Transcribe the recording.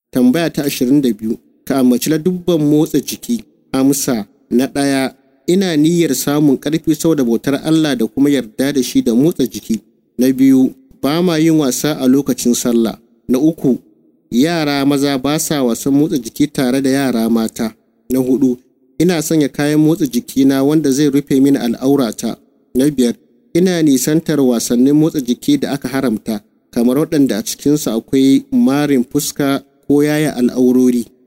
Tambaya ta ashirin da biyu, ka ambaci dubban motsa jiki. Amsa na ɗaya, ina niyyar samun ƙarfi saboda bautar Allah da kuma yarda da shi da motsa jiki. Na biyu, ba ma yin wasa a lokacin sallah. Na uku, yara maza ba sa wasan motsa jiki tare da yara mata. Na hudu, ina sanya kayan motsa jikina wanda zai rufe mini al'aurata. Na biyar, ina nisantar wasannin motsa jiki da aka haramta, kamar waɗanda a cikinsu akwai marin fuska ko yaya al'aurori.